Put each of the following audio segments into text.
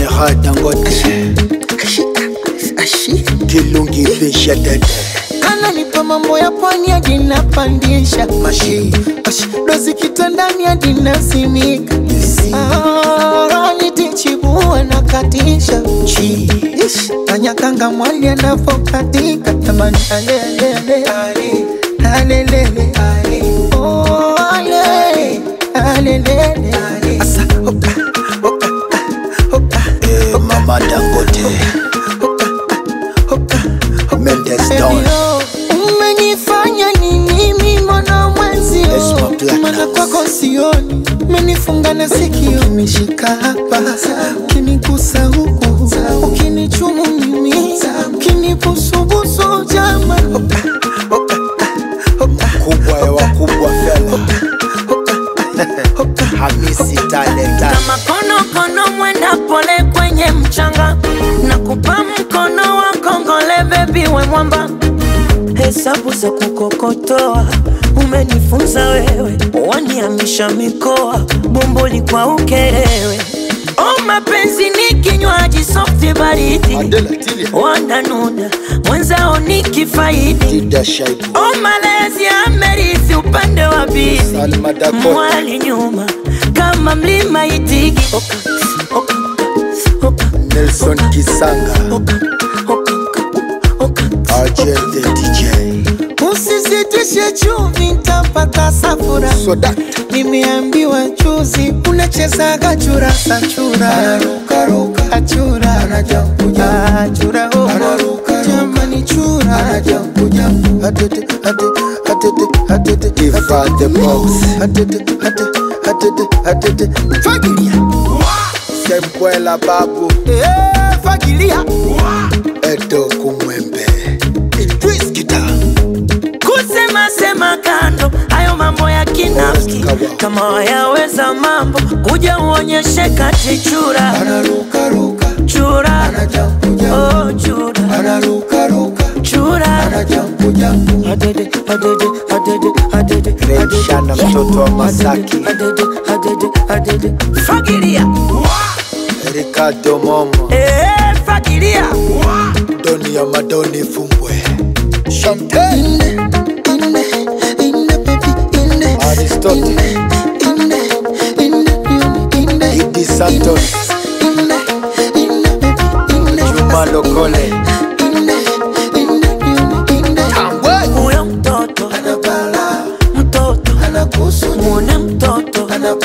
Gerard Dangote Kilungi Fisha Dede ananipa mambo ya pwani hadi napandisha Mashi dozi kitandani hadi nasimika Ah, nitichibua na katisha Chi Ish, kanyakanga mwali anavokatika jamani alelele alelele Oh, ale, alelele Asa, oka, oka, oka, eh, Mama Dangote oka, Mendes Baby, Don oh, umenifanya nini mimi mwana mwenzio Esma Platinum. mana kwako sioni umenifunga na sikio ukinishika hapa ukinigusa huku ukinichumu mimi ukinibusubusu jama Kubwa ya wakubwa fella Hamisi Talenta kama konokono mwenda pole kwenye mchanga na kupa mkono wa kongole bebi we mwamba hesabu za kukokotoa umenifunza wewe waniamisha mikoa bomboli kwa ukerewe o mapenzi ni kinywaji softi baridi Adela Tilia wananuna mwenzao ni kifaidi Dida Shaibu o malezi amerithi upande wa bibi Salma Dakota mwali nyuma kama mlima itigi oka, oka, oka, Nelson Kisanga oka, oka, oka, RJ the DJ usizitishe chumvi ntapata safura Soda nimeambiwa juzi unachezaga churasa chura achura achura oh. jamani chura Atete Atete Atete Atete Ifa the boss Atete Atete Atete Atete Fagilia Sembwela babu Eh, fagilia Edo Kumwembe Idris Kita kusema sema kando hayo mambo ya kinafiki Kawa. kama wayaweza mambo kuja uonyeshe kati chura Anarukaruka chura Anajampu jampu oh, chura Anarukaruka chura Anajampu jampu Adede, adede, adede, adede, Red adede. Shana mtoto wa Masaki Adede, adede, adede. fagilia Ricardo Momo Eh, fagilia Doni ya Madoni Fumbwe Champagne Aristotle Idi Santos Juma Lokole Tambwe huyo mtoto mtoto mwone mtoto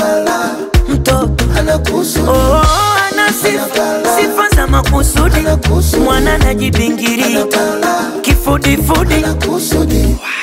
mtoto oh, ana sifa sifa za makusudi mwana najibingiria kifudifudi